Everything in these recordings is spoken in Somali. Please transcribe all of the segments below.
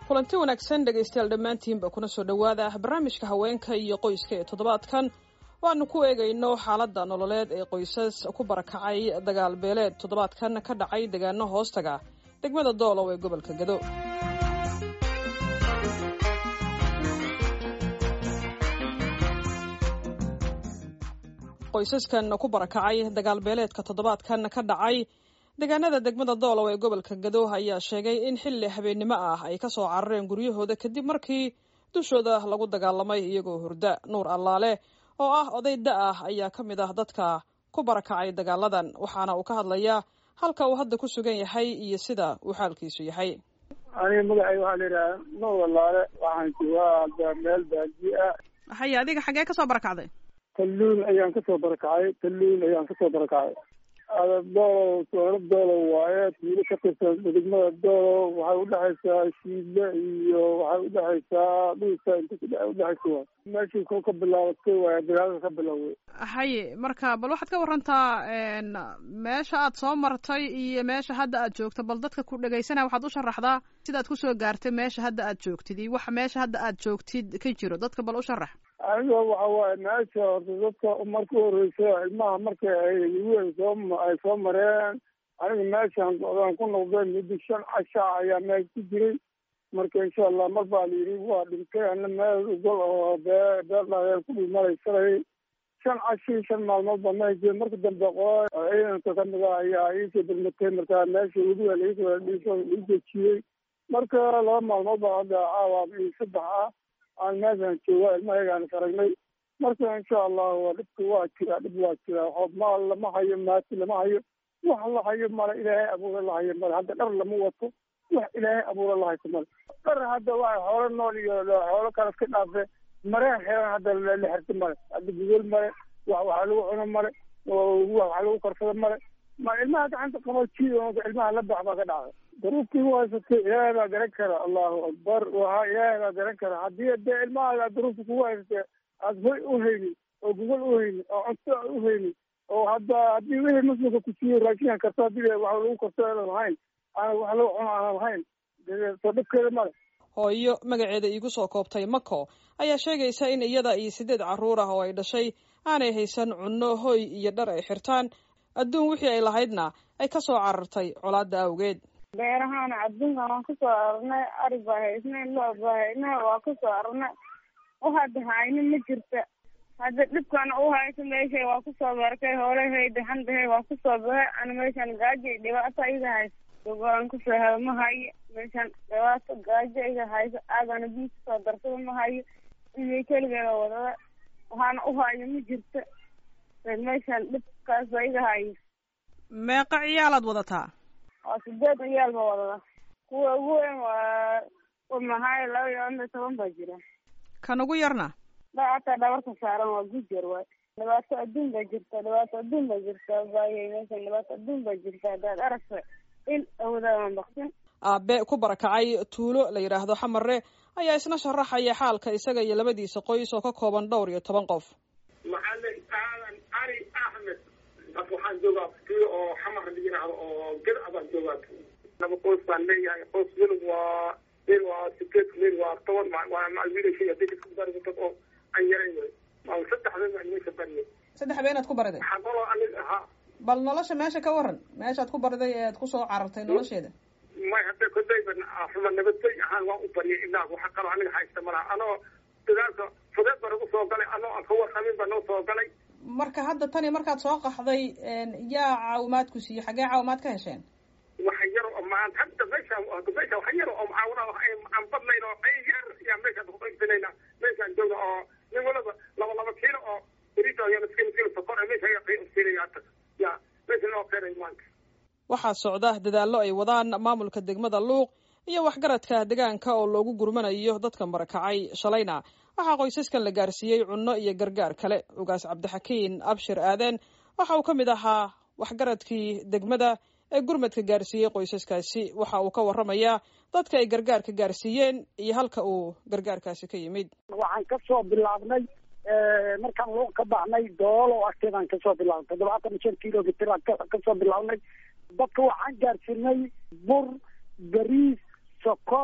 kulanti wanaagsan dhegaystayaal dhammaantiinba kuna soo dhowaada barnaamijka haweenka iyo qoyska ee toddobaadkan waanu ku eegayno xaaladda nololeed ee qoysas ku barakacay dagaal beeleed toddobaadkan ka dhacay deegaano hoostaga degmada doolow ee gobolka gado qoysaskan ku barakacay dagaal beeleedka toddobaadkan ka dhacay deegaanada degmada doolow ee gobolka gado ayaa sheegay in xilli habeennimo ah ay ka soo carareen guryahooda kadib markii dushooda lagu dagaalamay iyagoo hurda nuur allaale oo ah oday da ah ayaa ka mid ah dadka ku barakacay dagaaladan waxaana uu ka hadlayaa halka uu hadda ku sugan yahay iyo sida uu xaalkiisu yahay aniga magacay waxaa la yidhaha nuur allaale waxaan joogaa meel baadiye ah haye adiga xaggee kasoo barakacday talluun ayaan kasoo barakacay talluun ayaan kasoo barakacay doolow soolo doolow waaye tuulo ka tirsan degmada doolow waxay udhexaysaa shiidle iyo waxay udhexaysaa dhuusa inta udhexaysa waay meeshii ko ka bilaabatay waay dagaalada ka bilowday haye marka bal waxaad ka warantaa meesha aad soo martay iyo meesha hadda aad joogto bal dadka ku dhegaysanaya waxaad u sharaxdaa sidaad kusoo gaartay meesha hadda aad joogtid iyo waxa meesha hadda aad joogtid ka jiro dadka bal u sharax aniga waxa waaye meesha horta dadka marka horeysa ilmaha marka ay weyn soo ay soo mareen aniga meeshaan aan ku noqday muddo shan casha ayaa meel ku jiray marka insha allah mar baa la yidhi waa dhintay ana meel gol oo bee beel dhaadeen ku dhimalaysanay shan cashi shan maalmood baa meel jira marka dambe qoo ciidanka kamid ah ayaa iisoo degmatay marka meesha weliba laisoo dejiyey marka laba maalmood baa hadda caawa iyo saddex ah aan meeshaan jooga ilmahagaan aragnay marka insha allahu dhibka waa jiraa dhib waa jiraa xoob maal lama hayo maati lama hayo wax la hayo male ilaahay abuura la hayo male hadda dhar lama wato wax ilaahay abuura la hayso male dhar hadda waa xoolo nool iyo xoolo kale iska dhaafe mareen xeeran hadda la xirta male hadda gudol male wax waxa lagu cuno male wax lagu karsado male ma ilmaha gacanta qabo jiido ilmaha la bax baa ka dhacday duruuftii u haysatay ilaahay baa garan kara allahu akbar waha ilaahay baa garan kara haddii dee ilmaha duruufta kugu haysatay aad hoy u haynin oo gogol u haynin oo cunto u haynin oo hadda haddii wixii muslimka ku siiyo raashinka karto haddii wax lagu karto aanan lahayn aan wax lagu cuno aanan lahayn soo dhibkeeda male hooyo magaceeda iigu soo koobtay mako ayaa sheegaysa in iyada iyo sideed carruur ah oo ay dhashay aanay haysan cunno hoy iyo dhar ay xirtaan adduun wixii ay lahaydna ay ka soo carartay colaadda awgeed beerahaana adduunkan waan kasoo ararnay ari baa haysnay loo baa haysnay waa kasoo ararnay waxaada hayno ma jirta hadda dhibkana u hayso meesha waa kusoo barakay hoolahay daxandahay waa kusoo bahay ana meeshan gaajo iyo dhibaato iga hayso gogolaan kusoo helo ma hayo meeshan dhibaato gaajo iga hayso aagana biyo kusoo darsada ma hayo ilmay keligeeda wadada waxaana u hayo ma jirta meeshan dhibkaas baa iga hayo meeqa ciyaalaad wadataa waa sideed ciyaal ba wadada kuwa ugu weyn waa mahay laba iyo iyo toban baa jira kan ugu yarna da hataa dhabarka saaran waa gujar waay dhibaato adduun baa jirta dhibaato adduun baa jirta baayay meeshan dhibaato adduun baa jirta haddaad aragta il awoodaaan baksin aabe ku barakacay tuulo la yidhaahdo xamare ayaa isna sharaxaya xaalka isaga iyo labadiisa qoys oo ka kooban dhowr iyo toban qof macalin aadan cali axmed waxaan joogaa tuulo oo xamar la yidhaahdo oo geda baan joogaa laba qoys baan leeyahay qoys mil waa mil waa sideed mil waa toban waa wiilashay hadii isku bariga dad oo aan yarayn wey waa saddex been baan meesha bariyay saddex beenaad ku bariday waxaa kaloo anig ahaa bal nolosha meesha ka waran meeshaad ku bariday ee aad kusoo carartay nolosheeda may hadda kodayba xuma nabadgey ahaan waan u bariyay ilaa waxa kaloo aniga haysta malaha anoo dagaalka fudeed baan ugu soo galay anoo aan ka warqabin baa noo soo galay marka hadda tani markaad soo qaxday yaa caawimaad ku siiyey xaggee caawimaad ka hesheen waxa yar oo maan hadda meesha meesha waxa yar oo mucaawina aan badnayn oo ay yar yaa meeshaan ku qaybsanayna meeshaan jooga oo nin walaba laba laba kiilo oo berito ayaa miskiin kiilo sokor meesha ayaa qaybsanaya hadda ya meesha loo keenay maanta waxaa socda dadaallo ay wadaan maamulka degmada luuq iyo waxgaradka deegaanka oo loogu gurmanayo dadka barakacay shalayna waxaa qoysaskan la gaarsiiyey cunno iyo gargaar kale ugaas cabdixakiin abshir aaden waxa uu ka mid ahaa waxgaradkii degmada ee gurmadka gaarsiiyey qoysaskaasi waxa uu ka warramayaa dadka ay gargaarka gaarsiiyeen iyo halka uu gargaarkaasi ka yimid waxaan kasoo bilaabnay markaan luuq ka baxnay doolo agteedaan kasoo bilaabnay toddobaatan iyo shan kilomitr aan kasoo bilaabnay dadka waxaan gaarsiinay bur bariis sokor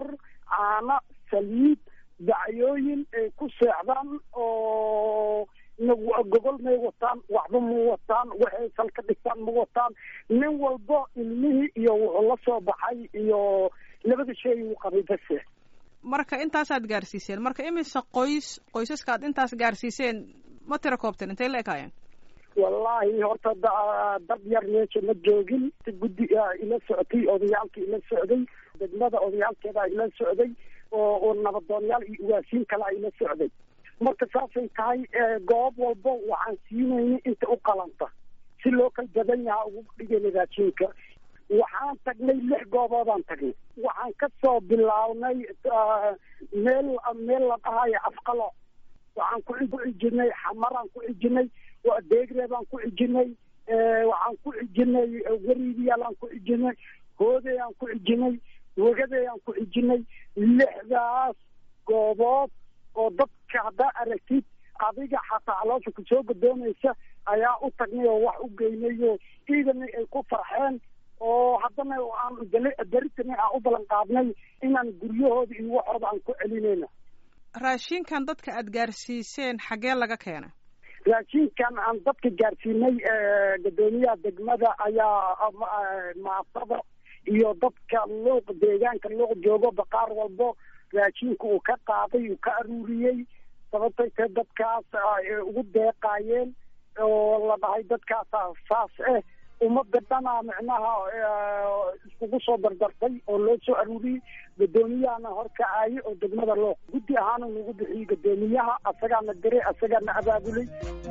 caano saliid dacyooyin ay ku seexdaan oo gogol may wataan waxba ma wataan waxay sal ka dhigtaan ma wataan nin walbo ilmihii iyo wuxuu la soo baxay iyo labada shay uu qabay base marka intaasaad gaarsiiseen marka imise qoys qoysaska aad intaas gaarsiiseen ma tira koobteen intay la ekaayeen wallaahi horta dad yar meesha ma joogin si guddi ila socotay odayaalka ila socday degmada odayaalkeeda ila socday oo oo nabadoonyaal iyo ugaasiin kalea ila socday marka saasay tahay goob walbo waxaan siinayna inta u qalanta si loo kala badan yahaa ugu dhigayna raashinka waxaan tagnay lix gooboodaan tagnay waxaan ka soo bilaabnay meel meel la dhahayo afqalo waxaan ku cijinay xamaraan ku cijinay deegre baan ku cijinay waxaan ku cijinay wariidiyaalaan ku cijinay hoodayaan ku cijinay wegadayaan ku cijinay lixdaas goobood oo dadka haddaa aragtid adiga xataa caloosha kusoo godoonaysa ayaa u tagnay oo wax u geynay oo ciidana ay ku farxeen oo haddana aan daritana aan u ballan qaadnay inaan guryahooda iyo waxooda aan ku celinayna raashinkan dadka aad gaarsiiseen xaggee laga keena raashinkan aan dadka gaarsiinay guddoomiyaha degmada ayaa maasada iyo dadka luuq deegaanka luuq joogo baqaar walbo raashinka uu ka qaaday uu ka aruuriyey sababtay tae dadkaas ugu deeqaayeen oo la dhahay dadkaasa saas eh ummadda dhanaa micnaha iskugu soo dardartay oo loo soo aruuriyey guddoomiyahana horkacaaye oo degmada looq guddi ahaana nagu bixiyey guddoomiyaha asagaana diray asagaana abaabulay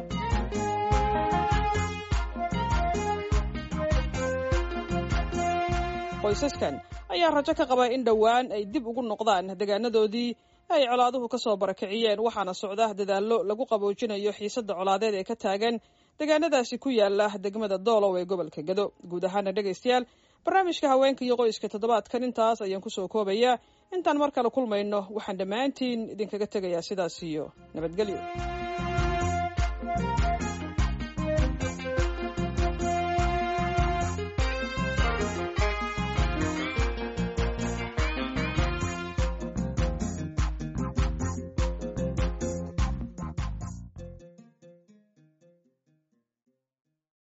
qoysaskan ayaa rajo ka qaba in dhowaan ay dib ugu noqdaan deegaanadoodii ay colaaduhu ka soo barakiciyeen waxaana socda dadaallo lagu qaboojinayo xiisadda colaadeed ee ka taagan deegaanadaasi ku yaala degmada doolow ee gobolka gado guud ahaana dhegaystayaal barnaamijka haweenka iyo qoyska toddobaadkan intaas ayaan kusoo koobayaa intaan mar kale kulmayno waxaan dhammaantiin idinkaga tegayaa sidaas iyo nabadgelyo